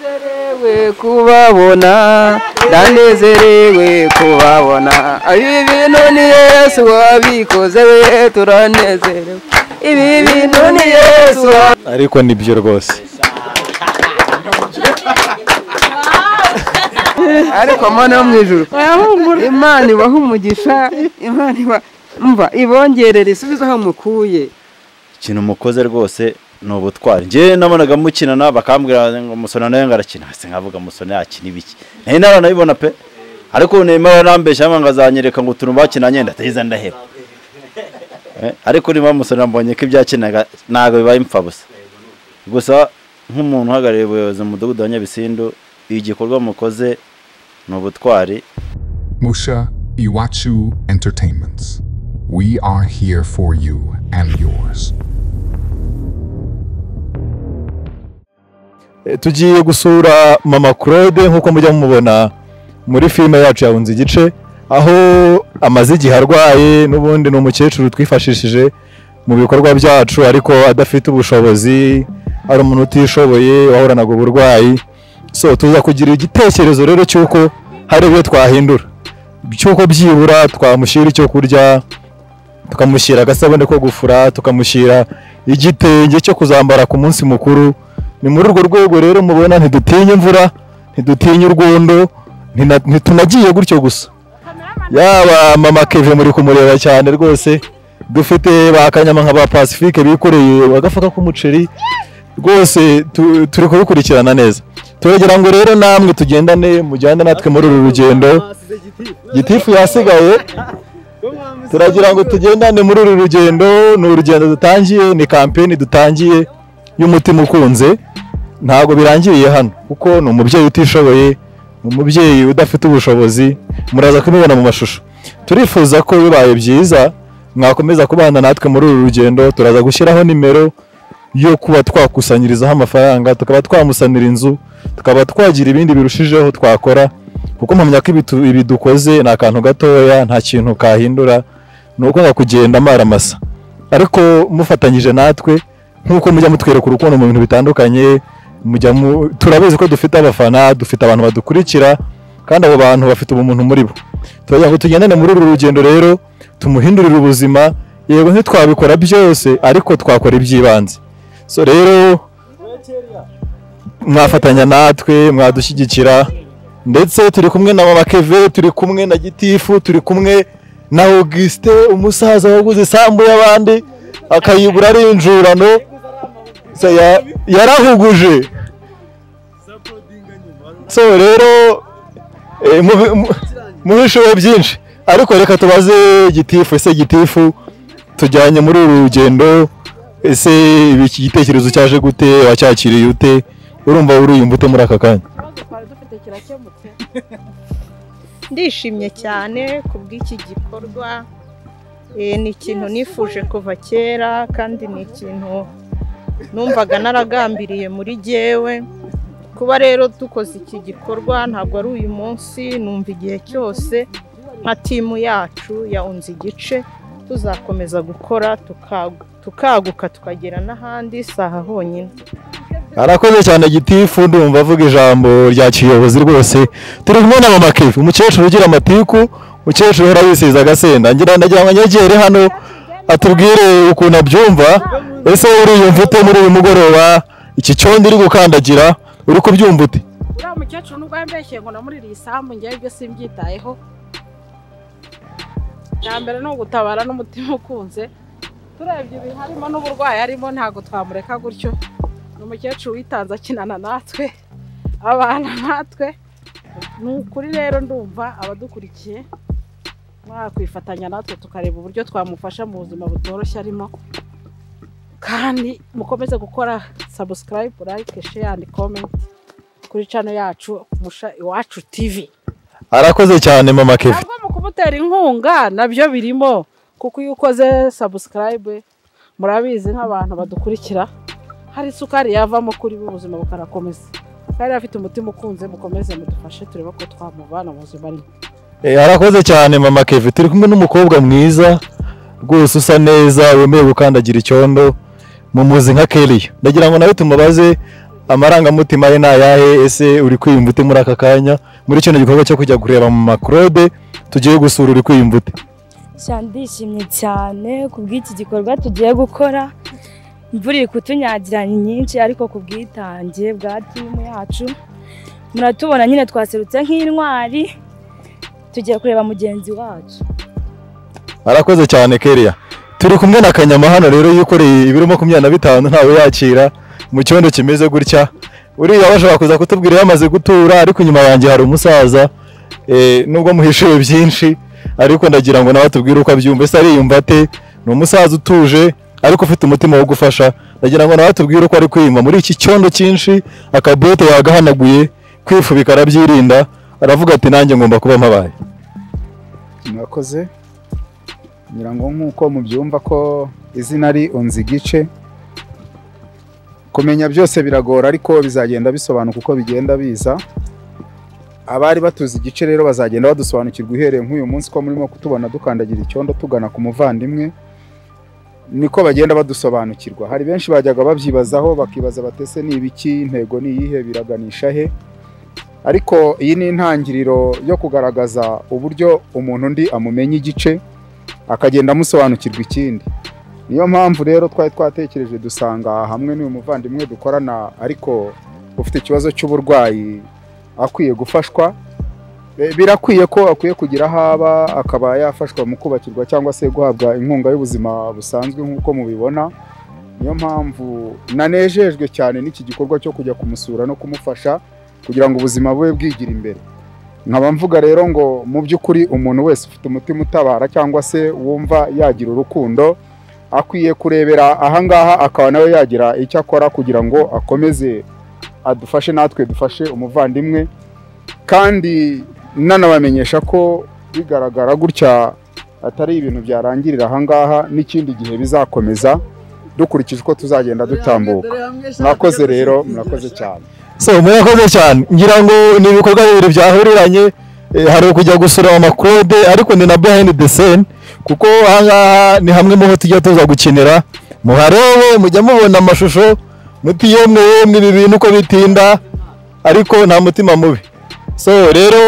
ndanezerewe kubabona ndanezerewe kubabona ibi bintu ni yesu wabikoze we turanezerewe ibi bintu ni yesu wa- ariko ni byo rwose ariko mana yo mu ijuru imana ibaha umugisha imana iba mva ibongerera isubizo aho mukuye ikintu mukoze rwose ni ubutwari njye nabonaga mukinana bakambwira ngo musona nawe ngo arakina hasi nkavuga musona yakina ibiki nayo nawe nabibona pe ariko ubu nirimo barambeshya ngo azanyereka ngo utuntu bakinanye ndaheza ndaheba Eh, ariko niba musona mbonye ko ibyakinaga ntabwo bibaye impfabusa gusa nk'umuntu uhagarariye ubuyobozi mu mudugudu wa nyabisindu igikorwa mukoze ni ubutwari Musha Iwachu Entertainments. We are here for you and yours. Eh, tugiye gusura mama claude nk'uko mujya mumubona muri filime yacu yahunze igice aho amaze igihe arwaye n'ubundi ni umukecuru twifashishije mu bikorwa byacu ariko adafite ubushobozi ari umuntu utishoboye wahoranaga uburwayi so tuza kugira igitekerezo rero cy'uko hari ibyo twahindura cy'uko byibura twamushyira icyo kurya tukamushyira agasabune ko gufura tukamushyira igitenge cyo kuzambara ku munsi mukuru ni muri urwo rwego rero mubona ntidutinya imvura ntidutinya urwondo ntina- ntitunagiye gutyo gusa yaba mama keve muri kumureba cyane rwose dufite ba kanyama nka ba pacifique bikoreye agafuka k'umuceri rwose tu- turi kubikurikirana neza turagera ngo rero namwe tugendane mujyane natwe muri uru rugendo gitifu yasigaye turagira ngo tugendane muri uru rugendo ni urugendo dutangiye ni kampeni dutangiye y'umutima ukunze ntabwo birangiriye hano kuko ni umubyeyi utishoboye ni umubyeyi udafite ubushobozi muraza kubibona mu mashusho turifuza ko bibaye byiza mwakomeza kubana natwe muri uru rugendo turaza gushyiraho nimero yo kuba twakusanyirizaho amafaranga tukaba twamusanira inzu tukaba twagira ibindi birushijeho twakora kuko mpamya ko ibi tu- ibi dukoze ni akantu gatoya nta kintu kahindura ni ukwanga kugenda amaramasa ariko mufatanyije natwe nk'uko mujya mutwereka urukundo mu bintu bitandukanye mujya mu turabizi ko dufite abafana dufite abantu badukurikira kandi abo bantu bafite ubumuntu muri bo turagira ngo tugendane muri uru rugendo rero tumuhindurire ubuzima yego ntitwabikora byose ariko twakora iby'ibanze so rero mwafatanya natwe mwadushyigikira ndetse turi kumwe na mama keve turi kumwe na gitifu turi kumwe na augustin umusaza waguze isambu y'abandi akayibura ari injurano So, ya- yarahuguje so rero eh, mu- mu- muhishuwe byinshi ariko reka tubaze gitifu ese gitifu tujyanye muri uru rugendo ese ibi- iki gitekerezo cyaje gute wacyakiriye ute urumva uriyumva ute muri aka kanya ndishimye cyane ku bw'iki gikorwa Eh, ni ikintu nifuje kuva kera kandi ni ikintu numvaga naragambiriye muri jyewe kuba rero dukoze iki gikorwa ntabwo ari uyu munsi numva igihe cyose nka timu yacu yawunze igice tuzakomeza gukora tukagu- tukaguka tukagera n'ahandi si aha honyine arakoze cyane gitifu ndumva avuga ijambo rya kiyobozi rwose turi kumwe na mama kevi umukecuru ugira amatiku umukecuru uhora yisiza agasenda ngira nagira ngo anyegere hano atubwire ukuntu abyumva ese uriyumva ute muri uyu mugoroba iki cyondo iri gukandagira uri kubyumva ute uriya mukecuru nubwo yambeshye ngo namuririye isambu njyewe ibyo simbyitayeho bwa mbere ni ugutabara n'umutima ukunze turebye ibi harimo n'uburwayi arimo ntabwo twamureka gutyo ni umukecuru witanze akinana natwe abana natwe ni ukuri rero ndumva abadukurikiye mwakwifatanya natwe tukareba uburyo twamufasha mu buzima butoroshye arimo kandi mukomeze gukora subscribe like share and comment kuri cano yacu musha iwacu tivi arakoze cyane mama kevi ntabwo mu kumutera inkunga nabyo birimo kuko iyo ukoze sabusikarayibe murabizi nk'abantu badukurikira hari isukari yavamo kuri bo ubuzima bukarakomeza kandi afite umutima ukunze mukomeze mudufashe turebe ko twamuvana mu buzima arimo Eh, arakoze cyane mama kevi turi kumwe n'umukobwa mwiza rwose usa neza wemewe gukandagira icyondo mumuzi nka keriya ndagira ngo nawe tumubaze amarangamutima ye ni ayahe ese uri kwiyumva ute muri aka kanya muri kino gikorwa cyo kujya kureba mu makurode tugiye gusura uri kwiyumva ute Sha ndishimye cyane ku bw'iki gikorwa tugiye gukora imvura iri kutunyagira ni nyinshi ariko ku bwitange bwa timu yacu muratubona nyine twaserutse nk'intwari tugiye kureba mugenzi wacu arakoze cyane keriya turi kumwe na kanyama hano rero yikoreye ibiro makumyabiri na bitanu ntawe yakira mu cyondo kimeze gutya uriya bashobora kuza kutubwira iyo amaze gutura ariko inyuma yanjye hari umusaza eh, nubwo muhishuye byinshi ariko ndagira ngo nawe atubwire uko abyumva ese ariyumva ate ni umusaza utuje ariko ufite umutima wo gufasha ndagira ngo nawe atubwire uko ari kwiyumva muri iki cyondo cyinshi akabote yagahanaguye kwifubika arabyirinda aravuga ati nanjye ngomba kuba mpabaye murakoze ngira ngo nk'uko mubyumva ko izina ari unzi igice kumenya byose biragora ariko bizagenda bisobanuka uko bigenda biza abari batuzi igice rero bazagenda badusobanukirwa uhereye nk'uyu munsi ko murimo kutubona dukandagira icyondo tugana ku muvandimwe niko bagenda badusobanukirwa hari benshi bajyaga babyibazaho bakibaza batese ni ibiki intego ni iyihe biraganisha he ariko iyi ni intangiriro yo kugaragaza uburyo umuntu undi amumenya igice akagenda amusobanukirwa ikindi niyo mpamvu rero twari twatekereje dusanga hamwe n'uyu muvandimwe dukorana ariko ufite ikibazo cy'uburwayi akwiye gufashwa E, birakwiye ko akwiye kugira aho aba akaba yafashwa mu kubakirwa cyangwa se guhabwa inkunga y'ubuzima busanzwe nk'uko mubibona niyo mpamvu nanejejwe cyane n'iki gikorwa cyo kujya kumusura no kumufasha kugira ngo ubuzima bube bwigira imbere nkaba mvuga rero ngo mu by'ukuri umuntu wese ufite umutima utabara cyangwa se wumva yagira urukundo akwiye kurebera ahangaha akaba nawe yagira icyo akora kugira ngo akomeze adufashe natwe dufashe umuvandimwe kandi nanabamenyesha ko bigaragara gutya atari ibintu byarangirira ahangaha n'ikindi gihe bizakomeza dukurikije uko tuzagenda dutambuka mwakoze rero murakoze cyane so murakoze cyane ngira ngo ni ibikorwa bibiri byahuriranye eh, hari ukujya gusura amakurode ariko ni na behind the scene kuko ahangaha ni hamwe mu ho tujya tuza gukinira muharebe mujya mubona amashusho muti yemwe yemwe ibi bintu uko bitinda ariko nta mutima mubi so rero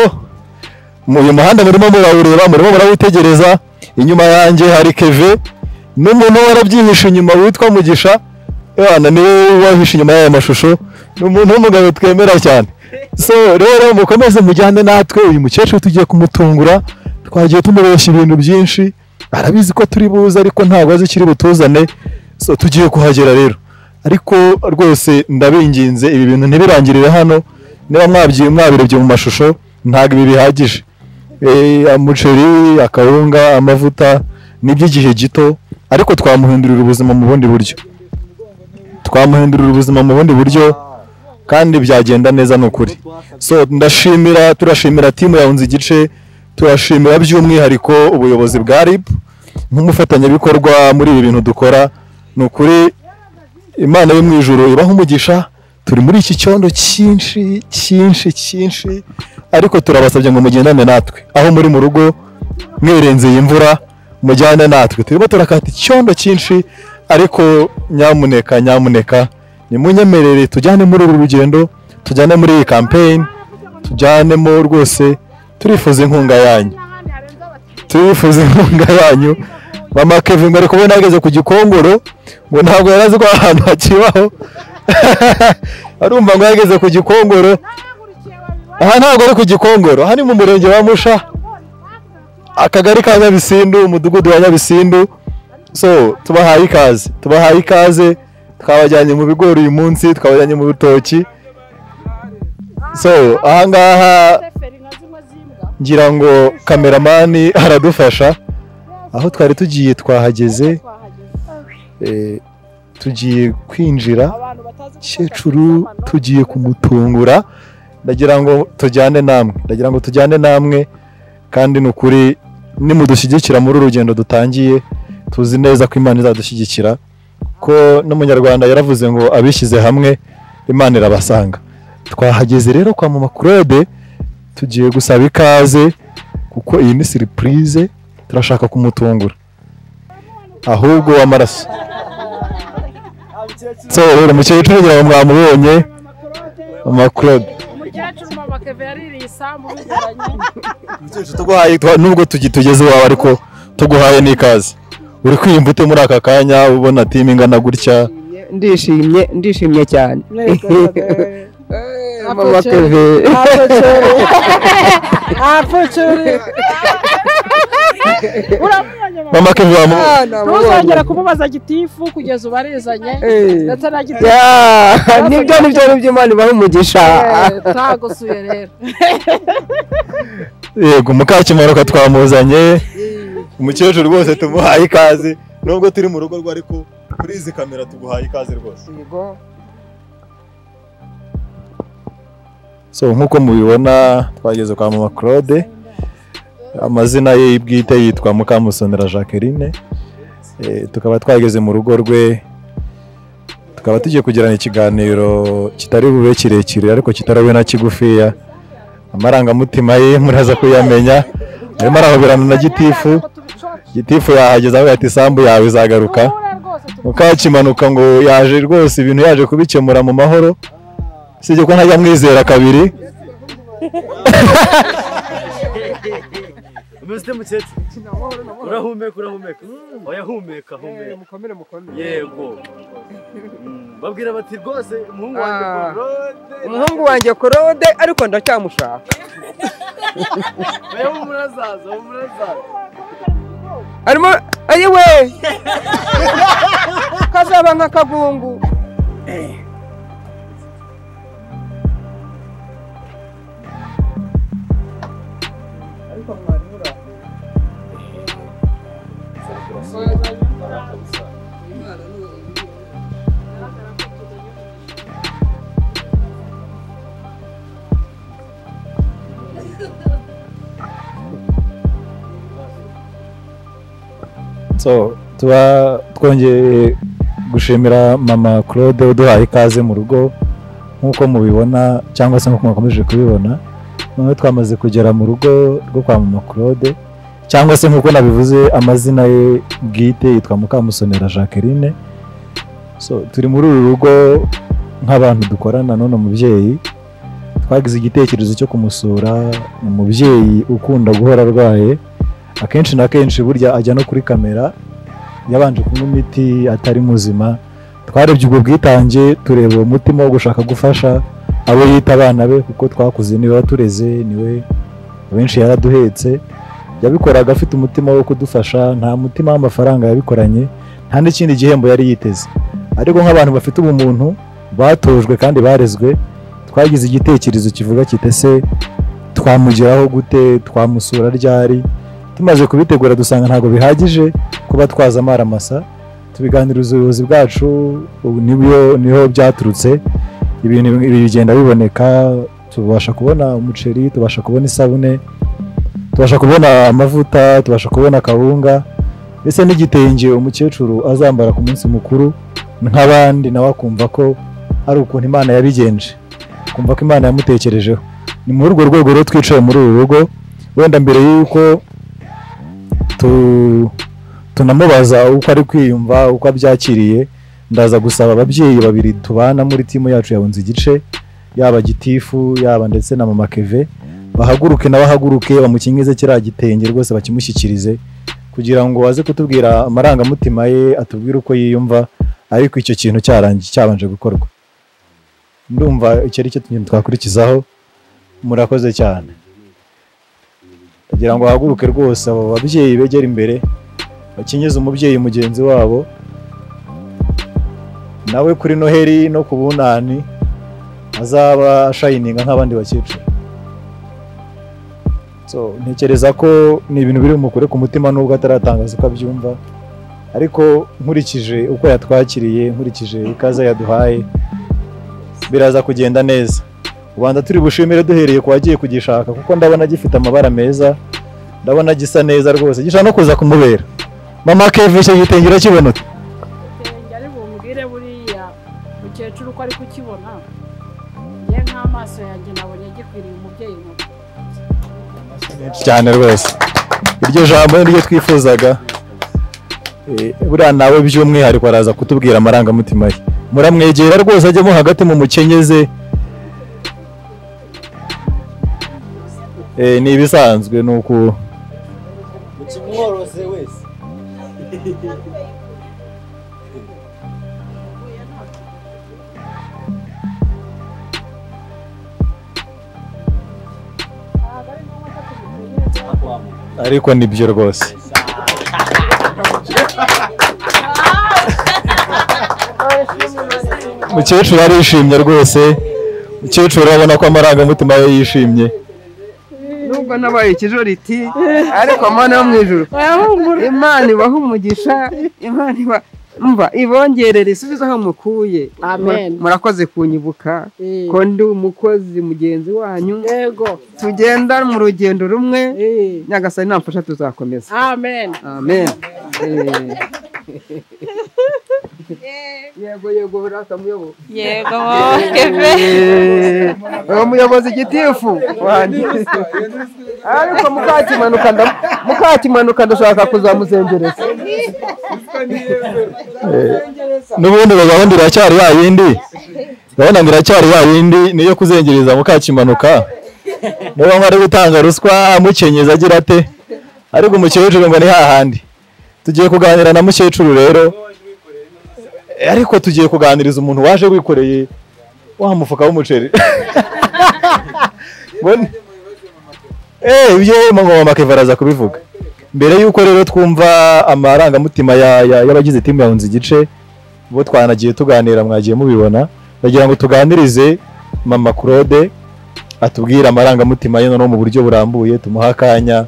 mu- uyu muhanda murimo murawureba murimo murawitegereza inyuma yanjye hari keve n'umuntu warabyihishe inyuma witwa mugisha yana niwe wahishe inyuma y'aya mashusho ni umuntu w'umugabo twemera cyane so rero mukomeze mujyane natwe uyu mukecuru tugiye kumutungura twagiye tumureshya ibintu byinshi arabizi ko turi buze ariko ntabwo azi ikiri butuzane so tugiye kuhagera rero ariko rwose ndabinginze ibi bintu ntibirangirire hano niba mwabyi mwabirebye mu mashusho ntabwo ibi bihagije Eh, umuceri akawunga amavuta ni iby'igihe gito ariko twamuhindurira ubuzima mu bundi buryo twamuhindurira ubuzima mu bundi buryo kandi byagenda neza ni ukuri so ndashimira turashimira timu yahunze igice turashimira by'umwihariko ubuyobozi bwa rib nk'umufatanyabikorwa muri ibi bintu dukora ni ukuri imana yo mu ijoro ibaho umugisha turi muri iki cyondo cyinshi cyinshi cyinshi ariko turabasabye ngo mugendane natwe aho muri mu rugo mwirenze iyi mvura mujyane natwe turimo turakata icyondo cyinshi ariko nyamuneka nyamuneka nimunyemerere tujyane muri uru rugendo tujyane muri iyi kampeyini tujyanemo rwose turifuza inkunga yanyu turifuza inkunga yanyu mama kevin ngo ari kubona yageze ku gikongoro ngo ntabwo yari azi ko aha hantu hakibaho arumva ngo yageze ku gikongoro aha ntabwo ari ku gikongoro aha ni mu murenge wa musha akagari ka nyabisindu umudugudu wa nyabisindu so tubahaye ikaze tubahaye ikaze twabajyanye mu bigori uyu munsi twabajyanye mu rutoki so ahangaha ngira ngo kameramani aradufasha aho twari tugiye twahageze eh, tugiye kwinjira kecuru tugiye kumutungura ndagira ngo tujyane namwe ndagira ngo tujyane namwe kandi ni ukuri nimudushyigikira muri uru rugendo dutangiye tuzi neza ko imana izadushyigikira ko n'umunyarwanda yaravuze ngo abishyize hamwe imana irabasanga twahageze rero kwa mama claude tugiye gusaba ikaze kuko iyi ni siripurize turashaka kumutungura ahubwo w'amaraso so rero umukecuru ngira ngo mwamubonye mama claude umukecuru mama keve yaririye isambu bigoranye Mukecuru tuguhaye twa- nubwo tugitugeze iwawe ariko tuguhaye n'ikaze uri kwiyumva ute muri aka kanya ubona timu ingana gutya ndishimye ndishimye cyane Eh, mama keve uramubonye mama mama keve wamu Ah, namubonye. ntuzongera kumubaza gitifu kugeza ubarizanye Eh. ndetse na gitifu Ya, nibyo nibyo nibyo imana ibaha umugisha twagusuye rero yego mukakimanuka twamuzanye umukecuru rwose tumuhaye ikaze nubwo turi mu rugo rwe ariko kuri izi kamera tuguhaye ikaze rwose Yego. so nk'uko mubibona twageze kwa mama claude amazina ye bwite yitwa mukamusonera jacqueline Eh, tukaba twageze mu rugo rwe tukaba tugiye kugirana ikiganiro kitari bube kirekire ariko kitari bube na kigufiya amarangamutima ye muraza kuyamenya arimo arahoberana na gitifu gitifu yahageze avuga ati isambu yawe izagaruka mukakimanuka ngo yaje rwose ibintu yaje kubikemura mu mahoro usibye ko ntajya amwizera kabiri umeze ute mukecuru urahumeka urahumeka oya humeka humeka mukomere mukomere yego Mm, babwira bati rwose umuhungu wanjye Ah. korode umuhungu wanjye korode ariko ndacyamushaka oya we murazaza we murazaza arimo ayiwe kazaba nk'akagungu so tuba twongeye gushimira mama claude uduhaye ikaze mu rugo nk'uko mubibona cyangwa se nk'uko mwakomeje kubibona noneho twamaze kugera mu rugo rwo kwa mama claude cyangwa se nk'uko nabivuze amazina ye bwite yitwa mukamusonera jacqueline so turi muri uru rugo nk'abantu dukorana none umubyeyi twagize igitekerezo cyo kumusura ni umubyeyi ukunda guhora arwaye akenshi na kenshi burya ajya no kuri kamera yabanje kunywa imiti atari muzima twarebye ubwo bwitange tureba uwo mutima wo gushaka gufasha abo yita abana be kuko twakuze niwe watureze niwe abenshi yaraduhetse yabikoraga afite umutima wo kudufasha nta mutima w'amafaranga yabikoranye nta n'ikindi gihembo yari yiteze ariko nk'abantu bafite ubumuntu batojwe kandi barezwe twagize igitekerezo kivuga kitese twamugeraho gute twamusura ryari tumaze kubitegura dusanga ntabwo bihagije kuba twaza amaramasa tubiganiriza ubuyobozi bwacu ubu nibyo niho byaturutse ibintu ibi bigenda biboneka tubasha kubona umuceri tubasha kubona isabune tubasha kubona amavuta tubasha kubona akawunga ndetse n'igitenge umukecuru azambara ku munsi mukuru nk'abandi nawe akumva ko ari ukuntu imana yabigenje akumva ko imana yamutekerejeho ni muri urwo rwego rero twicaye muri uru rugo wenda mbere y'uko tu- tunamubaza uko ari kwiyumva uko abyakiriye ndaza gusaba ababyeyi babiri tubana muri timu yacu yabunze igice yaba gitifu yaba ndetse na mama keve bahaguruke n'abahaguruke bamukingize kiriya gitenge rwose bakimushyikirize kugira ngo aze kutubwira amarangamutima ye atubwire uko yiyumva ariko icyo kintu cyarangiye cyabanje gukorwa ndumva icyo ari cyo kintu twakurikizaho murakoze cyane kugira ngo bahaguruke rwose abo babyeyi begera imbere bakingize umubyeyi mugenzi wabo nawe kuri noheri no ku bunani azaba ashayininga nk'abandi bakecuru so ntekereza ko ni ibintu biri bumukure ku mutima nubwo ataratangaza uko abyumva ariko nkurikije uko yatwakiriye nkurikije ikaze yaduhaye biraza kugenda neza rwanda turi bushimire duhereye ku wagiye kugishaka kuko ndabona gifite amabara meza ndabona gisa neza rwose gishobora no kuza kumubera mama keve icyo gitenge urakibona ute igitenge ari bumbwire buriya mukecuru uko ari kukibona ye nk'amaso yanjye nabonye gikwiriye umubyeyi mubi cyane rwose iryo jambo ni ryo twifuzaga Eh, buriya nawe by'umwihariko araza kutubwira amarangamutima ye muramwegera rwose ajyemo hagati mu mukenyeze Eh, ni ibisanzwe ni uku umworoze wese ariko ni byo rwose mukecuru arishimye rwose mukecuru urabona ko amarangamutima ye yishimye nubwo nabaye ikijoriti ariko mana yo mu ijuru imana ibaha umugisha imana iba mva ibongerera isubizo aho mukuye Amen. murakoze kunyibuka Eh. ko ndi umukozi mugenzi wanyu yego tugenda mu rugendo rumwe eh, nyagasani namfasha tuzakomeza amen amen Eh. yego yego burata muyobo yego keve Eh, uwo muyobozi gitifu wanjye ariko mukakimanuka nda- mukakimanuka ndashaka kuzamuzengeraza n'ubundi ngo gahunda iracyari ya yindi gahunda ngo iracyari ya yindi niyo kuzengereza mukakimanuka niba nko ari gutanga ruswa amukenyeza agira ate ariko umukecuru ngo ni hahandi tugiye kuganira na mukecuru rero Eh, ariko tugiye kuganiriza umuntu waje wikoreye wa mufuka w'umuceri Mbona- eh ibyo mama makeva araza kubivuga mbere y'uko rero twumva amarangamutima ya- ya- y'abagize timu yahunze igice bo twanagiye tuganira mwagiye mubibona ndagira ngo tuganirize mama claude atubwire amarangamutima ye noneho mu buryo burambuye tumuha akanya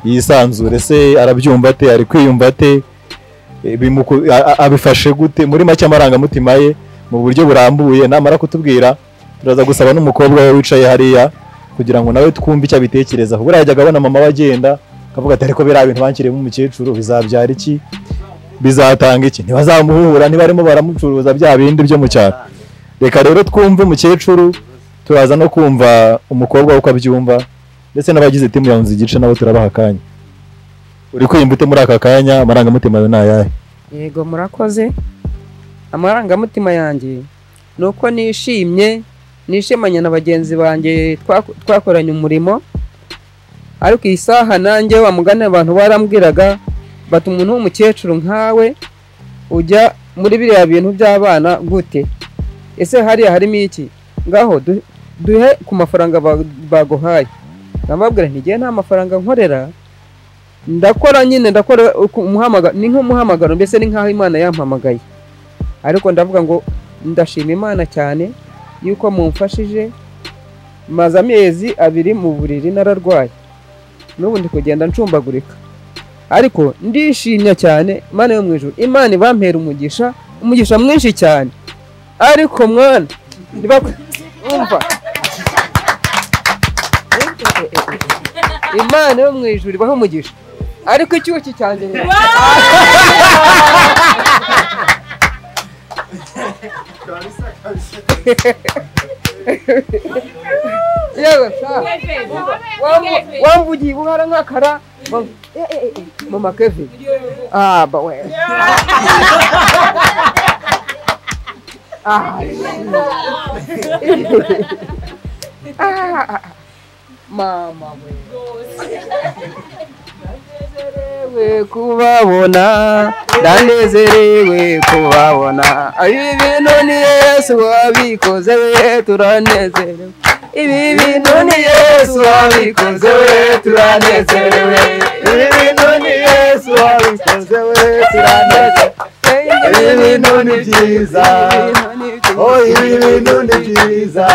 yisanzure se arabyumva ate ari kwiyumva ate E, bimuku- a- a- abifashe gute muri make amarangamutima ye mu buryo burambuye namara kutubwira turaza gusaba n'umukobwa we wicaye hariya kugira ngo nawe twumve icyo abitekereza kuko buriya yajyaga abona mama we agenda akavuga ati ariko biriya bintu banshyiriyemo umukecuru bizabyara iki bizatanga iki ntibazamuhura ntibarimo baramucuruza bya bindi byo mu cyaro reka rero twumve umukecuru turaza no kumva umukobwa we uko abyumva ndetse n'abagize timu ya Unzi igice nabo turabaha akanya uri kwiyumva ute muri aka kanya amarangamutima yawe ni ayahe yego murakoze amarangamutima yanjye ni uko nishimye nishimanye na bagenzi banjye twaku- twakoranye umurimo ariko iyi saha nanjye wa mugani abantu barambwiraga bati umuntu w'umukecuru nkawe ujya muri biriya bintu by'abana gute ese hariya harimo iki ngaho du- duhe ku mafaranga ba- baguhaye ndababwira nti ngewe nta mafaranga nkorera ndakora nyine ndakora uku- umuhamaga- ni nk'umuhamagaro mbese ni nk'aho imana yampamagaye ariko ndavuga ngo ndashima imana cyane yuko mumfashije maze amezi abiri mu buriri nararwaye n'ubu ndi kugenda ncumbagurika ariko ndishimye cyane imana yo mu ijuru imana ibampera umugisha umugisha mwinshi cyane ariko mwana ndibak- umva imana yo mu ijuru ibaho umugisha ariko icyuki cyanjye yewe sha Wambu- wambugiye ubuhara nk'akara Wambu- Eh, eh, eh, mama kevin ah ba we Ah. Ah, ah, ah. mama we ndanezerewe kubabona ndanezerewe kubabona ibi bintu ni yesu wabikoze we turanezerewe ibi bintu ni yesu wabikoze we turanezerewe ibi bintu ni yesu wabikoze we turanezerewe ibi bintu ni byiza oh ibi bintu ni byiza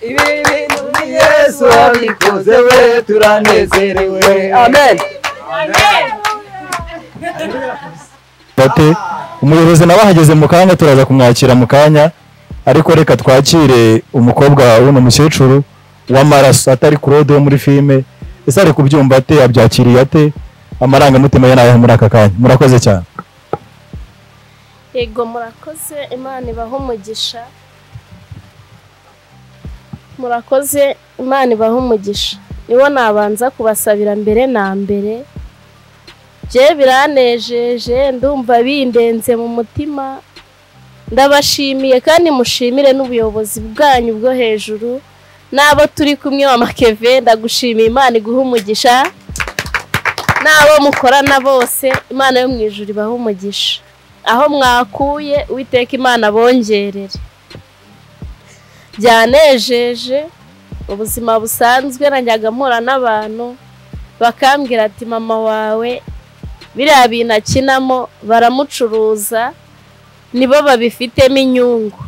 ibi bintu ni yesu wabikoze we turanezerewe amen bate umuyobozi nawe ahageze mu kanya turaza kumwakira mu kanya ariko reka twakire umukobwa w'uno mukecuru w'amaraso atari claude wo muri filime ese ari kubyumva ate abyakiriye ate amarangamutima ye ni ayahe muri aka kanya murakoze cyane yego murakoze imana ibaha umugisha murakoze imana ibaha umugisha niwo nabanza kubasabira mbere na mbere bye biranejeje ndumva bindenze mu mutima ndabashimiye kandi mushimire n'ubuyobozi bwanyu bwo hejuru n'abo turi kumwe wa makeve ndagushimiye imana iguha umugisha n'abo mukorana bose imana yo mu ijuru ibaha umugisha aho mwakuye uwiteka imana bongerere byanejeje ubuzima busanzwe najyaga mpura n'abantu bakambwira ati mama wawe biriya bintu akinamo baramucuruza nibo babifitemo inyungu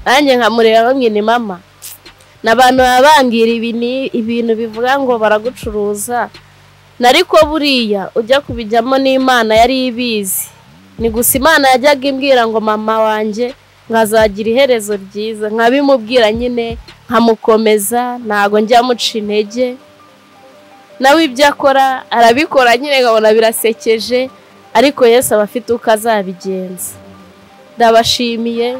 nanjye nkamureba bamwe ni mama ni abantu baba bambwira ibi ni- ibintu bivuga ngo baragucuruza nariko buriya ujya kubijyamo n'imana yari ibizi ni gusa imana yajyaga imbwira ngo mama wanjye nkazagira iherezo ryiza nkabimubwira nyine nkamukomeza ntago njya muca intege nawe ibyo akora arabikora nyine nkabona birasekeje ariko Yesu aba afite uko azabigenza ndabashimiye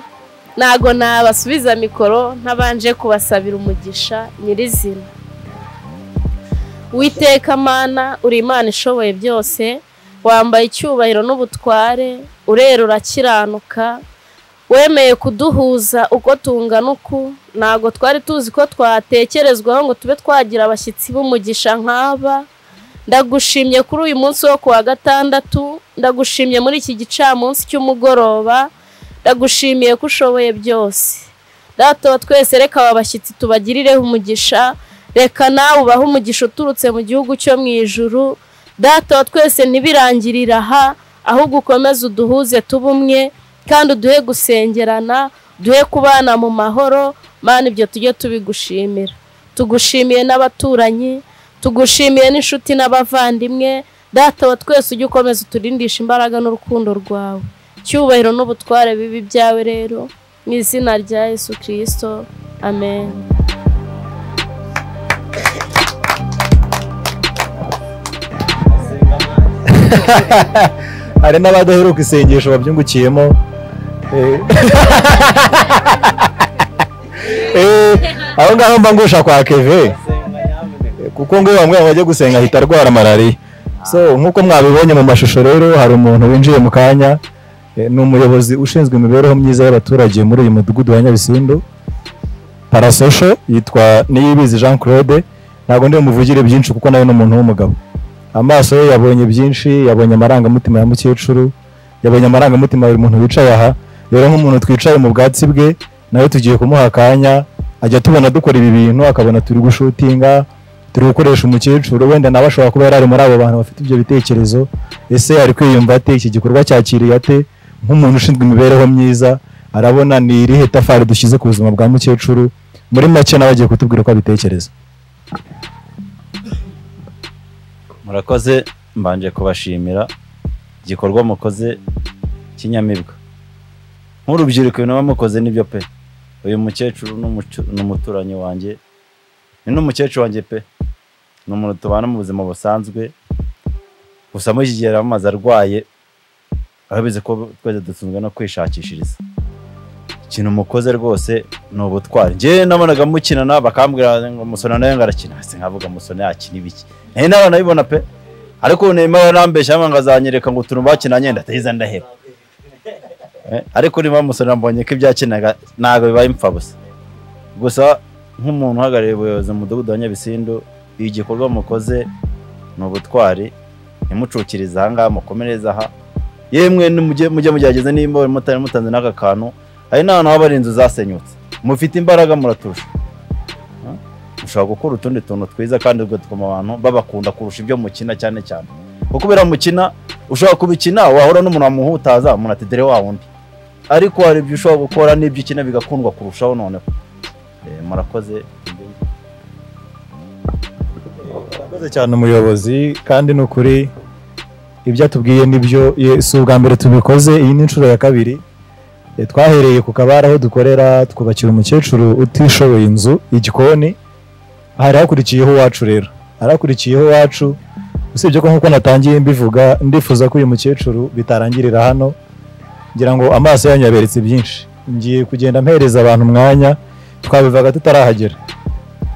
ntago nabasubiza mikoro ntabanje kubasabira umugisha nyirizina witeka mana uri imana ishoboye byose wambaye icyubahiro n'ubutware urera urakiranuka wemeye kuduhuza uko tungana uku ntago twari tuzi ko twatekerezwaho ngo tube twagira abashyitsi b'umugisha nk'aba ndagushimye kuri uyu munsi wo ku wa gatandatu ndagushimye muri iki gicamunsi cy'umugoroba ndagushimiye ko ushoboye byose data wa twese reka aba bashyitsi tubagirireho umugisha reka nawe ubahe umugisha uturutse mu gihugu cyo mu ijuru data wa twese ntibirangirire aha ahubwo ukomeze uduhuze tuba umwe kandi uduhe gusengerana duhe kubana mu mahoro mana ibyo tujye tubigushimira tugushimiye n'abaturanyi tugushimiye n'inshuti n'abavandimwe data wa twese ujye ukomeza uturindisha imbaraga n'urukundo rwawe cyubahiro n'ubutware bibi byawe rero mu izina rya yesu kirisito amen hari n'abadaheruka isengesho babyungukiyemo Eh. Eh, aho ngaho mba ngusha kwa keve kuko ngo iyo bamwe bajya gusenga ahita arwara malariya so nk'uko mwabibonye mu mashusho rero hari umuntu winjiye mu kanya eh, ni umuyobozi ushinzwe imibereho myiza y'abaturage muri uyu mudugudu wa nyabisindu parasosho yitwa niyibizi jean claude ntabwo ndi bumuvugire byinshi kuko nawe ni umuntu w'umugabo amaso ye yabonye byinshi yabonye amarangamutima ya mukecuru yabonye amarangamutima ya buri muntu wicaye aha rero nk'umuntu twicaye mu bwatsi bwe nawe tugiye kumuha akanya ajya tubona dukora ibi bintu akabona turi gushutinga turi gukoresha umukecuru wenda nawe ashobora kuba yari ari muri abo bantu bafite ibyo bitekerezo ese ari kwiyumva ate iki gikorwa cyakiriye ate nk'umuntu ushinzwe imibereho myiza arabona ni irihe tafari dushyize ku buzima bwa mukecuru muri make nawe agiye kutubwira uko abitekereza murakoze mbanje kubashimira igikorwa mukoze kinyamibwa nk'urubyiruko ibintu muba mukoze nibyo pe uyu mukecuru n'umucu- n'umuturanyi wanjye ni n'umukecuru wanjye pe ni umuntu tubana mu buzima busanzwe gusa muri iki gihe aramaze arwaye arabizi ko twese dutunzwe no kwishakishiriza ikintu mukoze rwose ni ubutwari njyewe nabonaga mukinana bakambwira ngo musona nawe ngo arakina hasi nkavuga musona yakina ibiki nayo nawe nabibona pe ariko ubu nemewe arambeshya ngo azanyereka ngo utuntu bakinanye ndatahiza ndaheba Eh, ariko niba musona mbonye ko ibyakinaga ntabwo bibaye impfabusa gusa nk'umuntu uhagarariye ubuyobozi mu mudugudu wa nyabisindu iyo igikorwa mukoze ni ubutwari ntimucukirize aha ngaha mukomereze aha yemwe nimujye mujye mugerageza nimba buri mutari mutanze n'aka kantu hari n'ahantu haba hari inzu zasenyutse mufite imbaraga muraturusha Eh, mushobora gukora utundi tuntu twiza kandi ugatuma abantu babakunda kurusha ibyo mukina cyane cyane kuko ubera mukina ushobora kubikina wahura n'umuntu wamuhutaza umuntu ati dore wa wundi ariko hari ibyo ushobora gukora n'ibyo ukina bigakundwa kurushaho noneho Eh, murakoze murakoze cyane umuyobozi kandi ni ukuri ibyo atubwiye nibyo ye- si ubwa mbere tubikoze iyi ni inshuro ya kabiri Eh, twahereye ku kabara aho dukorera twubakira umukecuru utishoboye inzu igikoni hari hakurikiyeho uwacu rero hari hakurikiyeho uwacu usibye ko nk'uko natangiye mbivuga ndifuza ko uyu mukecuru bitarangirira hano ngira ngo amaso yanyu yaberetse byinshi ngiye kugenda mpereza abantu umwanya twabivaga tutarahagera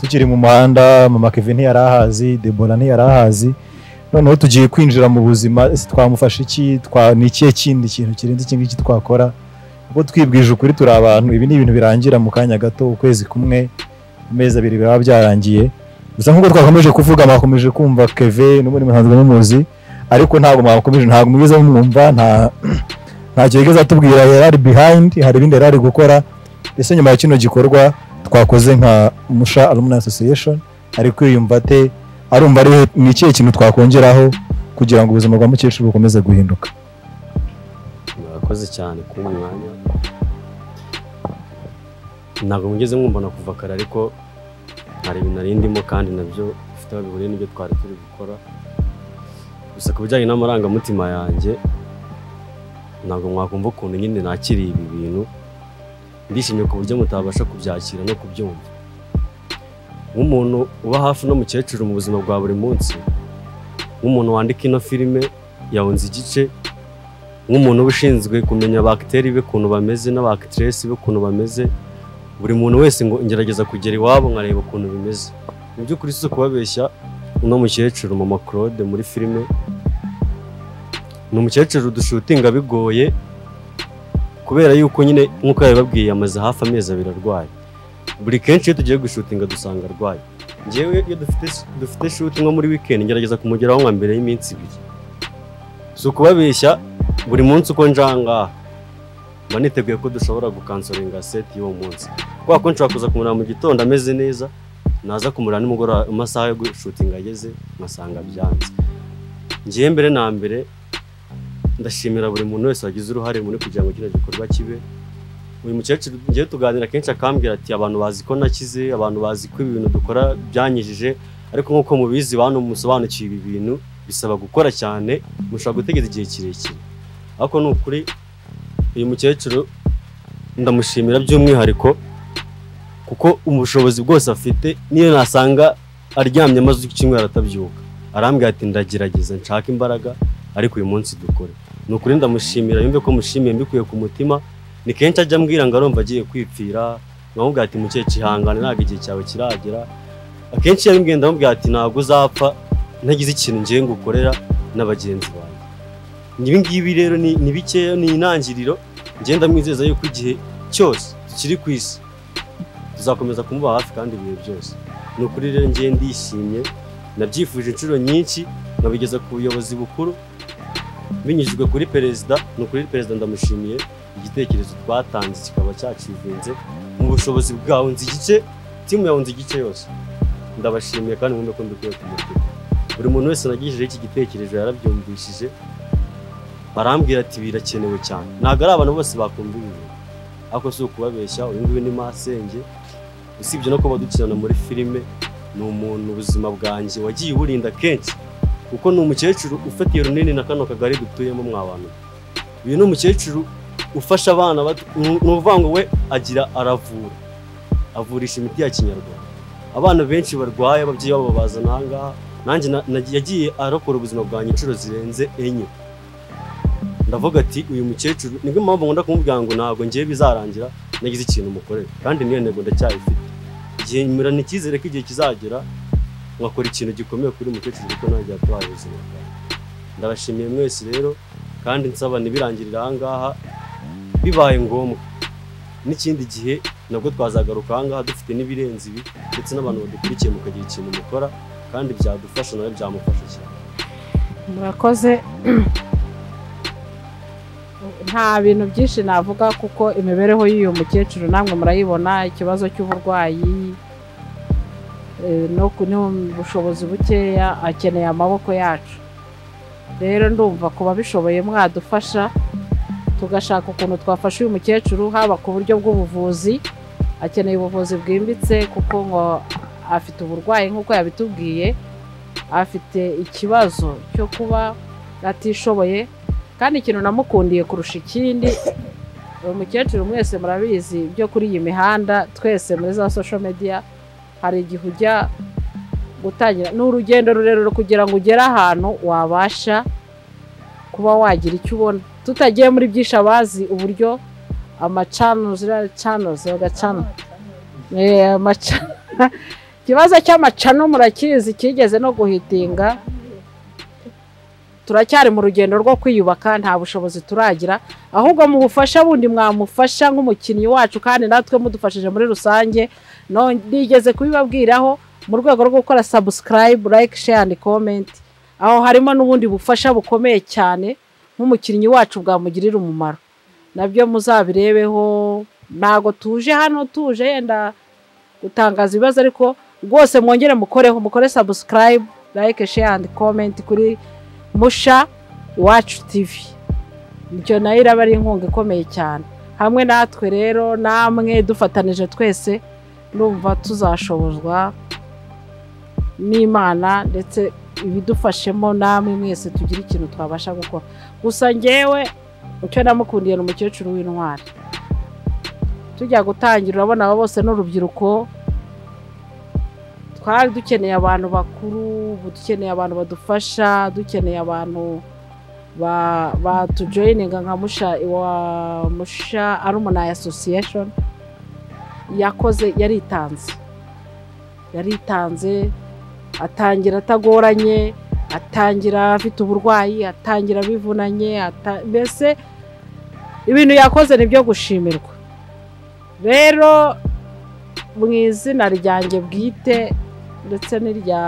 tukiri mu muhanda mama kevin ntiyari ahazi debora ntiyari ahazi noneho tugiye kwinjira mu buzima ese twamufasha iki twa ni ikihe kindi kintu kirenze iki ngiki twakora kuko twibwije ukuri turi abantu ibi ni ibintu birangira mu kanya gato ukwezi kumwe amezi abiri biraba byarangiye gusa nk'uko twakomeje kuvuga mwakomeje kumva keve n'ubundi musanzwe mumuzi ariko ntabwo mwakomeje ntabwo mugeze mumwumva nta ntacyo yigeze atubwira yari ari behind hari ibindi yari ari gukora ese nyuma ya kino gikorwa twakoze nka musha alumni association ari kwiyumva ate arumva ari ni ikihe kintu twakongeraho kugira ngo ubuzima bwa mukecuru bukomeze guhinduka murakoze cyane ku mwanya ntabwo mugeze mwumbana kuva kare ariko hari ibintu nari ndimo kandi nabyo bifite aho bihuriye n'ibyo twari turi gukora gusa ku bijyanye n'amarangamutima yanjye ntabwo mwakumva ukuntu nyine nakiriye ibi bintu ndishimye ku buryo mutabasha kubyakira no kubyumva nk'umuntu uba hafi n'umukecuru mu buzima bwa buri munsi nk'umuntu wandika ino filime yawunze igice nk'umuntu uba ushinzwe kumenya abakiteri be ukuntu bameze n'abakitiresi be ukuntu bameze buri muntu wese ngo ngerageza kugera iwabo nkareba ukuntu bimeze mu by'ukuri si ukubabeshya uno mukecuru mama claude muri filime ni umukecuru dushutinga bigoye kubera yuko nyine nk'uko yabibabwiye amaze hafi amezi abiri arwaye buri kenshi iyo tugiye gushutinga dusanga arwaye ngewe iyo dufite dufite shuti nko muri wikendi ngerageza kumugeraho nka mbere y'iminsi ibiri si ukubabeshya buri munsi uko njangaha mba niteguye ko dushobora gukansoringa seti y'uwo munsi kubera ko nshobora kuza kumureba mu gitondo ameze neza naza kumureba nimugoroba mu masaha yo gushutinga ageze nkasanga byanze ngewe mbere na mbere ndashimira buri muntu wese wagize uruhare muri kugira ngo kino gikorwa kibe uyu mukecuru ngewe tuganira kenshi akambwira ati abantu bazi ko nakize abantu bazi ko ibi bintu dukora byanyijije ariko nk'uko mubizi bantu musobanukiwe ibi bintu bisaba gukora cyane mushobora gutegeza igihe kirekire ariko ni ukuri uyu mukecuru ndamushimira by'umwihariko kuko ubushobozi bwose afite niyo nasanga aryamye amaze icyumweru atabyuka arambwira ati ndagerageza nshaka imbaraga ariko uyu munsi dukore ni ukuri ndamushimira yumve ko mushimiye mbikuye ku mutima ni kenshi ajya ambwira ngo arumva agiye kwipfira nkamubwira ati mukecuru ihangane ntabwo igihe cyawe kiragera akenshi iyo abimbwiye ndamubwira ati ntabwo uzapfa ntagize ikintu ngiye ngukorera n'abagenzi banjye ibi ngibi rero ni ni bikeya ni intangiriro ngenda mwizeza yuko igihe cyose tukiri ku isi tuzakomeza kumuba hafi kandi ibihe byose ni ukuri rero ngiye ndishimye nabyifuje inshuro nyinshi nkabigeza ku buyobozi bukuru binyujijwe kuri perezida ni ukuri perezida ndamushimiye igitekerezo twatanze kikaba cyacivinze mu bushobozi bwawe nzi igice timu yawe nzi igice yose ndabashimiye kandi mwumve ko mbikuye ku mutima buri muntu wese nagijeho iki gitekerezo yarabyumvishije barambwira ati birakenewe cyane ntabwo ari abantu bose bakumva ibi bintu ariko si ukubabeshya uyu nguyu ni masenge usibye no kuba dukirana muri filime ni umuntu ubuzima bwanjye wagiye uburinda kenshi kuko ni umukecuru ufatiye runini na kano kagari dutuyemo mwabantu uyu ni umukecuru ufasha abana bato ni ukuvuga ngo we agira aravura avurisha imiti ya kinyarwanda abana benshi barwaye ababyeyi babo babazana aha ngaha nanjye na- na- yagiye arokora ubuzima bwanjye inshuro zirenze enye ndavuga ati uyu mukecuru nibwo mpamvu nkunda kumubwira ngo ntabwo ngiye bizarangira nagize ikintu mukorera kandi niyo ntego ndacyayifite igihe murana icyizere ko igihe kizagera ngakora ikintu gikomeye kuri uyu mukecuru kuko nanjye yatwaye ubuzima bwawe ndabashimiye mwese rero kandi nsaba ntibirangirire aha ngaha bibaye ngombwa n'ikindi gihe nabwo twazagaruka aha ngaha dufite n'ibirenze ibi ndetse n'abantu badukurikiye mukagira ikintu mukora kandi byadufasha nawe byamufasha cyane murakoze nta bintu byinshi navuga kuko imibereho y'uyu mukecuru namwe murayibona ikibazo cy'uburwayi eh, no ku- n'ubushobozi bukeya akeneye amaboko yacu rero ndumva ku babishoboye mwadufasha tugashaka ukuntu twafasha uyu mukecuru haba ku buryo bw'ubuvuzi akeneye ubuvuzi bwimbitse kuko ngo afite uburwayi nk'uko yabitubwiye afite ikibazo cyo kuba atishoboye kandi ikintu namukundiye kurusha ikindi uyu mukecuru mwese murabizi byo kuri iyi mihanda twese muri za social media hari igihe ujya gutangira ni urugendo rurerure kugira ngo ugere ahantu wabasha kuba wagira icyo ubona tutagiye muri byinshi abazi uburyo amacanozi canozi bagacana Eh, amaca- ikibazo cy'amacano murakizi kigeze no guhitinga turacyari mu rugendo rwo kwiyubaka nta bushobozi turagira ahubwo mu bufasha bundi mwamufasha nk'umukinnyi wacu kandi natwe mudufashije muri rusange no- nigeze kubibabwiraho mu rwego rwo gukora subscribe like share and comment aho harimo n'ubundi bufasha bukomeye cyane nk'umukinnyi wacu bwamugirira umumaro nabyo muzabirebeho ntago tuje hano tuje yenda gutangaza ibibazo ariko rwose mwongere mukoreho mukore subscribe like share and comment kuri musha iwacu tivi ibyo nayo iraba ari inkunga ikomeye cyane hamwe natwe rero namwe dufatanije twese numva tuzashobozwa n'imana ndetse ibidufashemo namwe mwese tugire ikintu twabasha gukora gusa ngewe icyo namukundiye ni umukecuru w'intwari tujya gutangira urabona aba bose n'urubyiruko twari dukeneye abantu bakuru ubu dukeneye abantu badufasha dukeneye abantu ba- batujoyininga nka musha wa musha alumni association yakoze yaritanze yaritanze atangira atagoranye atangira afite uburwayi atangira abivunanye ata- mbese ibintu yakoze ni byo gushimirwa rero mu izina ryanjye bwite ndetse n'irya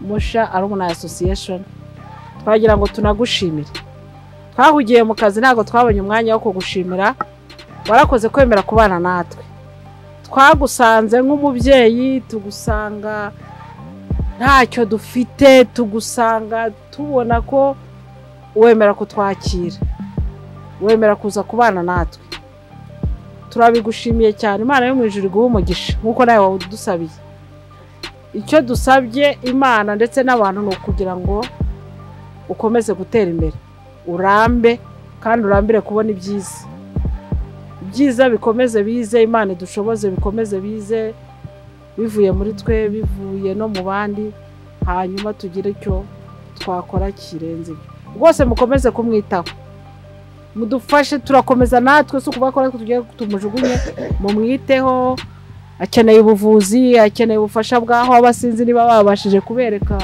musha alumni association twagira ngo tunagushimire twahugiye mu kazi ntabwo twabonye umwanya wo kugushimira warakoze kwemera kubana natwe twagusanze nk'umubyeyi tugusanga ntacyo dufite tugusanga tubona ko wemera kutwakira wemera kuza kubana natwe turabigushimiye cyane imana yo mu ijuru iguhe umugisha nk'uko nawe wadusabiye icyo dusabye imana ndetse n'abantu ni ukugira ngo ukomeze gutera imbere urambe kandi urambire kubona ibyiza ibyiza bikomeze bize imana idushoboze bikomeze bize bivuye muri twe bivuye no mu bandi hanyuma tugire icyo twakora kirenze ibyo rwose mukomeze kumwitaho mudufashe turakomeza natwe si ukuvuga ko natwe tugiye tumujugunye mumwiteho akeneye ubuvuzi akeneye ubufasha bw'aho aba sinzi niba babashije kubereka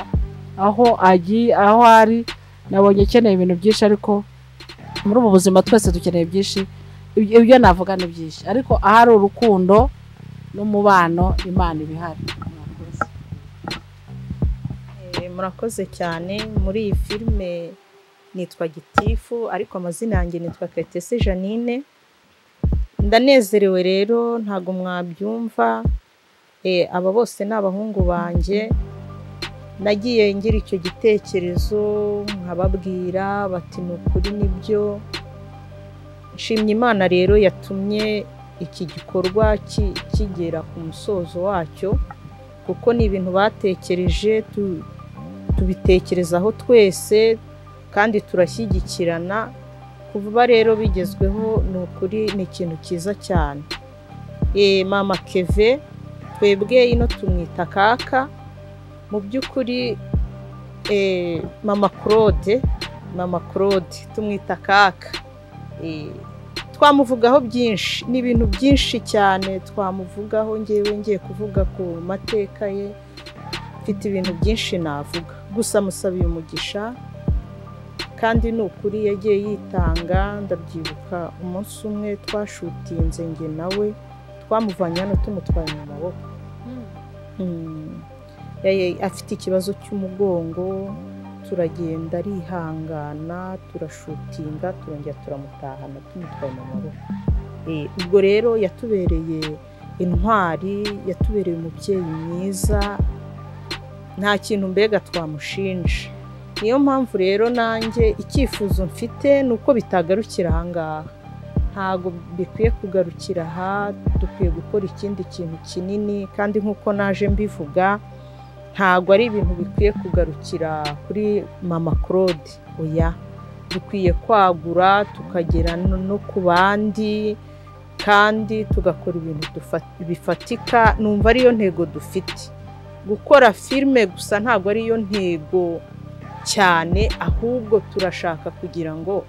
aho agiye aho ari nabonye akeneye ibintu byinshi ariko muri ubu buzima twese dukeneye byinshi ibyo ibyo navuga ni byinshi ariko ahari urukundo n'umubano imana iba ihari Eh, murakoze cyane muri iyi filime nitwa gitifu ariko amazina yanjye nitwa kretesi janine ndanezerewe rero ntabwo mwabyumva Eh, aba bose ni abahungu banjye nagiye ngira icyo gitekerezo nkababwira bati ni ukuri nibyo nshimye imana rero yatumye iki gikorwa ki- kigera ku musozo wacyo kuko ni ibintu batekereje tu- tubitekerezaho twese kandi turashyigikirana kuva rero bigezweho ni ukuri ni ikintu cyiza cyane Eh, mama keve twebwe ino tumwita kaka mu by'ukuri eh, mama claude mama claude tumwita kaka Eh, twamuvugaho byinshi ni ibintu byinshi cyane twamuvugaho ngewe ngiye kuvuga ku mateka ye mfite ibintu byinshi navuga gusa musabiye umugisha kandi ni ukuri yagiye yitanga ndabyibuka umunsi umwe twashutinze nge nawe twamuvanye hano tumutwaye mu maboko Mm. Yaye- afite ikibazo cy'umugongo turagenda arihangana turashutinga turongera turamutahana tumutwaye mu maboko Eh, ubwo rero yatubereye intwari yatubereye umubyeyi mwiza nta kintu mbega twamushinja niyo mpamvu rero nanjye icyifuzo mfite ni uko bitagarukira aha ngaha ntabwo bikwiye kugarukira aha dukwiye gukora ikindi kintu kinini kandi nk'uko naje mbivuga ntabwo ari ibintu bikwiye kugarukira kuri mama claude oya dukwiye kwagura tukagera no no ku bandi kandi tugakora ibintu dufa- bifatika numva ariyo ntego dufite gukora filime gusa ntabwo ariyo ntego cyane ahubwo turashaka kugira ngo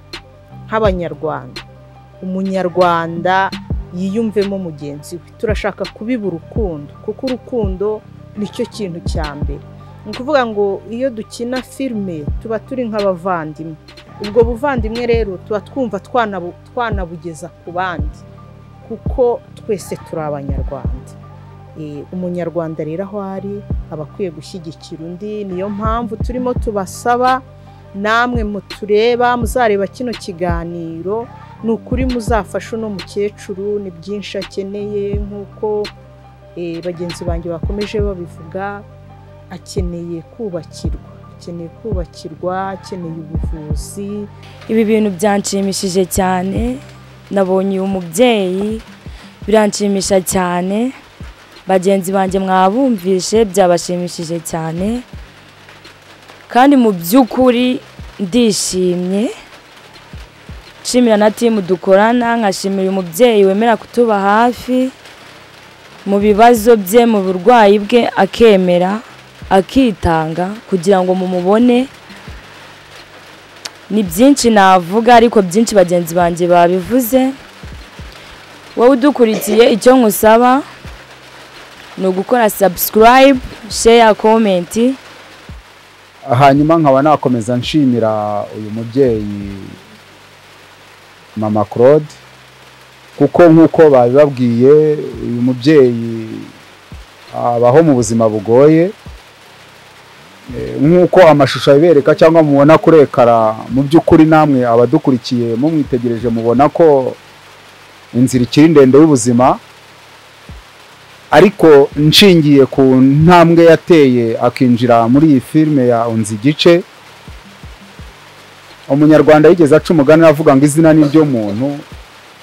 nk'abanyarwanda umunyarwanda yiyumvemo mugenzi we turashaka kubiba urukundo kuko urukundo nicyo kintu cya mbere ni ukuvuga ngo iyo dukina filime tuba turi nk'abavandimwe ubwo buvandimwe rero tuba twumva twanabu- twanabugeza ku bandi kuko twese turi abanyarwanda Eh, umunyarwanda rero aho ari aba akwiye gushyigikira undi niyo mpamvu turimo tubasaba namwe mutureba muzareba kino kiganiro ni ukuri muzafashe uno mukecuru ni byinshi akeneye nk'uko eh, bagenzi banjye bakomeje babivuga akeneye kubakirwa akeneye kubakirwa akeneye ubuvuzi ibi bintu byanshimishije cyane nabonye uyu mubyeyi biranshimisha cyane bagenzi banjye mwabumvishe byabashimishije cyane kandi mu by'ukuri ndishimye nshimira na timu dukorana nkashimira uyu mubyeyi wemera kutuba hafi mu bibazo bye mu burwayi bwe akemera akitanga kugira ngo mumubone ni byinshi navuga ariko byinshi bagenzi banjye babivuze wowe udukurikiye icyo nkusaba ni ugukora sabusikarayibu sheya komenti hanyuma nkaba nakomeza nshimira uyu mubyeyi mama claude kuko nk'uko babibabwiye uyu mubyeyi abaho mu buzima bugoye Eh, nk'uko amashusho abibereka cyangwa mubona kuri ekara mu by'ukuri namwe abadukurikiye mumwitegereje mubona ko inzira ikiri ndende y'ubuzima ariko nshingiye ku ntambwe yateye akinjira muri iyi filime ya unzi igice umunyarwanda yigeze aca umugani avuga ngo izina ni ryo muntu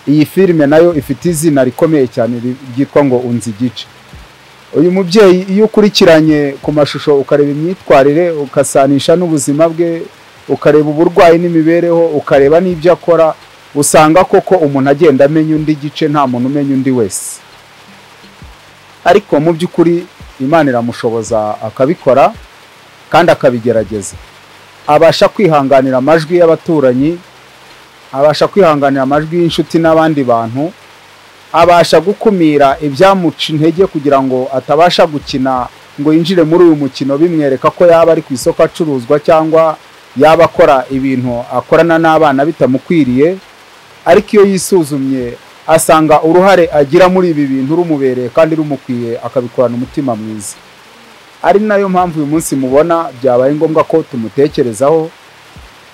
iyi filime nayo ifite izina rikomeye cyane ri- ryitwa ngo unzi igice uyu mubyeyi iyo ukurikiranye ku mashusho ukareba imyitwarire ukasanisha n'ubuzima bwe ukareba uburwayi n'imibereho ukareba n'ibyo akora usanga koko umuntu agenda amenya undi gice nta muntu umenya undi wese ariko mu by'ukuri imana iramushoboza akabikora kandi akabigerageza abasha kwihanganira amajwi y'abaturanyi abasha kwihanganira amajwi y'inshuti n'abandi bantu abasha gukumira ibyamuca intege kugira ngo atabasha gukina ngo yinjire muri uyu mukino bimwereka ko yaba ari ku isoko acuruzwa cyangwa yaba akora ibintu akorana n'abana bitamukwiriye ariko iyo yisuzumye asanga uruhare agira muri ibi bintu rumubereye kandi rumukwiye akabikorana umutima mwiza ari nayo mpamvu uyu munsi mubona byabaye ngombwa ko tumutekerezaho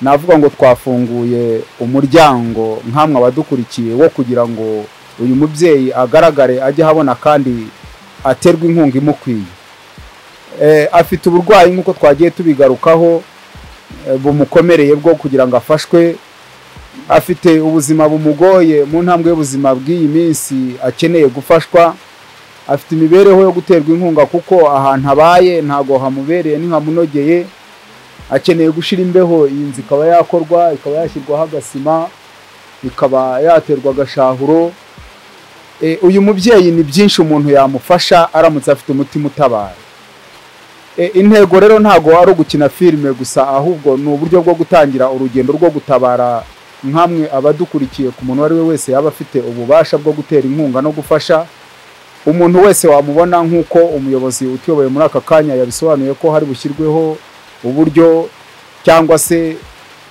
navuga ngo twafunguye umuryango nkamwe abadukurikiye wo kugira ngo uyu mubyeyi agaragare ajye ahabona kandi aterwe inkunga imukwiye Eh, afite uburwayi nk'uko twagiye tubigarukaho eh, bumukomereye bwo kugira ngo afashwe afite ubuzima bumugoye mu ntambwe y'ubuzima bw'iyi minsi akeneye gufashwa afite imibereho yo guterwa inkunga kuko ahantu abaye ntabwo hamubereye ntihamunogeye akeneye gushyira imbeho iyi nzu ikaba yakorwa ikaba yashyirwaho agasima ikaba yaterwa agashahuro Eh, uyu mubyeyi ni byinshi umuntu yamufasha aramutse afite umutima utabara E, intego rero ntabwo ari ugukina filime gusa ahubwo ni uburyo bwo gutangira urugendo rwo gutabara nkamwe abadukurikiye ku muntu uwo ari we wese yaba afite ububasha bwo gutera inkunga no gufasha umuntu wese wamubona nk'uko umuyobozi utuyoboye muri aka kanya yabisobanuye ko hari bushyirweho uburyo cyangwa se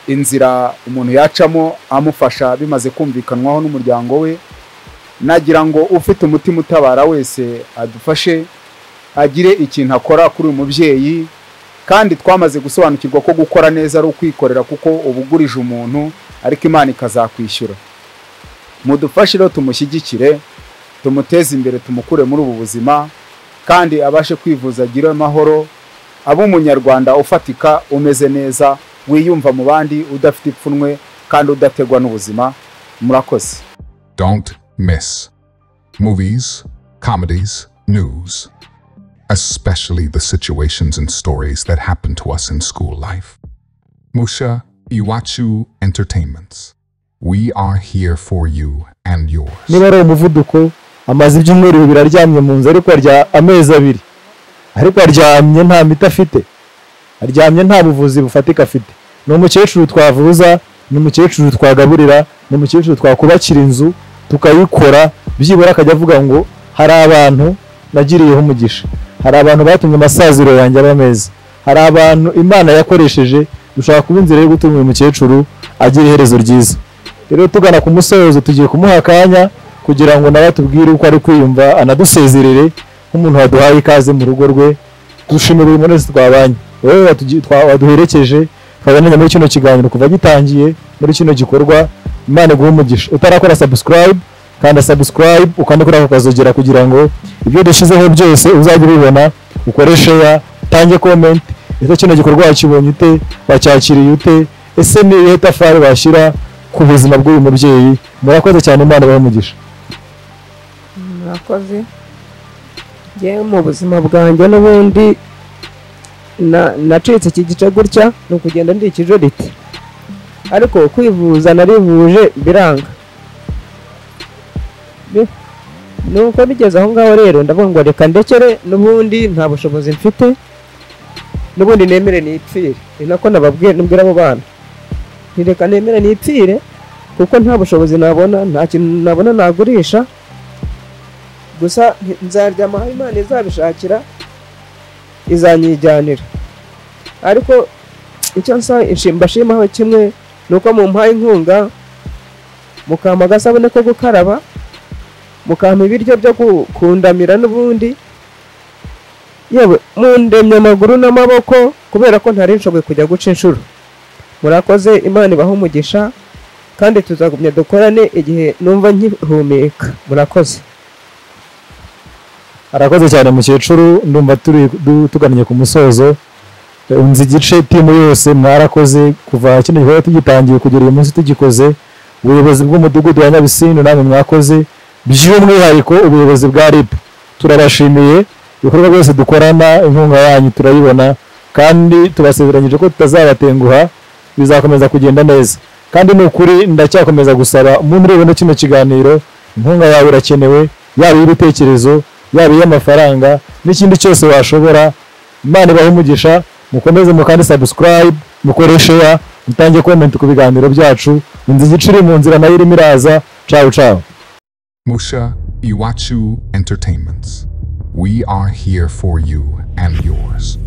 inzira umuntu yacamo amufasha bimaze kumvikanwaho n'umuryango we nagira ngo ufite umutima utabara wese adufashe agire ikintu akora kuri uyu mubyeyi kandi twamaze gusobanukirwa ko gukora neza ari ukwikorera kuko uba ugurije umuntu ariko imana ikazakwishyura mudufashe rero tumushyigikire tumuteze imbere tumukure muri ubu buzima kandi abashe kwivuza agire amahoro abe umunyarwanda ufatika umeze neza wiyumva mu bandi udafite ipfunwe kandi udategwa n'ubuzima murakoze Don't miss movies, comedies, news, especially the situations and stories that happen to us in school life. Musha Iwachu Entertainments. We are here for you and yours. niba ari umuvuduko amaze ibyumweru bibiri aryamye mu nzu ariko arya amezi abiri ariko aryamye nta miti afite aryamye nta buvuzi bufatika afite ni umukecuru twavuza ni umukecuru twagaburira ni umukecuru twakubakira inzu tukayikora byibura akajya avuga ngo hari abantu nagiriyeho umugisha hari abantu batumye amasaziro yanjye aba meza hari abantu imana yakoresheje dushobora kuba inzira yo gutuma uyu mukecuru agira iherezo ryiza rero tugana ku musozo tugiye kumuha akanya kugira ngo nawe atubwire uko ari kwiyumva anadusezerere nk'umuntu waduhaye ikaze mu rugo rwe dushimira uyu muntu wese twabanye wowe watugi- twa- waduherekeje twaganiriye muri kino kiganiro kuva gitangiye muri kino gikorwa imana iguhe umugisha utarakora subscribe kanda subscribe ukanda kuri ako kazogera kugira ngo ibyo dushyizeho byose uzajye ubibona ukoreshe ya tange comment ese kino gikorwa wakibonye ute wacyakiriye ute ese ni irihe tafari washyira ku buzima bw'uyu mubyeyi murakoze cyane imana ibahe umugisha murakoze njyewe mu buzima bwanjye n'ubundi na- nacitse iki gice gutya ni ukugenda ndi ikijoriti ariko kwivuza narivuje biranga Bi- nuko bigeze aho ngaho rero ndavuga ngo reka ndekere n'ubundi nta bushobozi mfite n'ubundi nemere nipfire ni nako nababwiye nubwira abo bana nti reka nemere nipfire kuko nta bushobozi nabona nta kintu nabona nagurisha gusa nti- nzaryama aho imana izabishakira izanyijyanira ariko icyo nsaba mbashimaho kimwe ni uko mumpaye inkunga mukampa agasabune ko gukaraba mukampa ibiryo byo gu- kundamira n'ubundi yewe mundemye amaguru n'amaboko kubera ko ntari nshoboye kujya guca inshuro murakoze imana ibahe umugisha kandi tuzagumya dukorane igihe numva nkihumeka murakoze arakoze cyane mukecuru ndumva turi du- tugannye ku musozo Eh, unzi igice timu yose mwarakoze kuva kino gikorwa tugitangiye kugera uyu munsi tugikoze ubuyobozi bw'umudugudu wa nyabisindu namwe mwakoze by'umwihariko ubuyobozi bwa rib turabashimiye ibikorwa byose dukorana inkunga yanyu turayibona kandi tubasezeranyije ko tutazabatenguha bizakomeza kugenda neza kandi ni ukuri ndacyakomeza gusaba umuntu ureba no kino kiganiro inkunga yawe irakenewe yaba iy'ibitekerezo yaba iy'amafaranga n'ikindi cyose washobora imana ibahe umugisha mukomeze mukande subscribe mukoreshe ya mutange comment ku biganiro byacu inzu igice iri mu nzira nayo irimo iraza cawu cawu Musha Iwachu Entertainments. We are here for you and yours.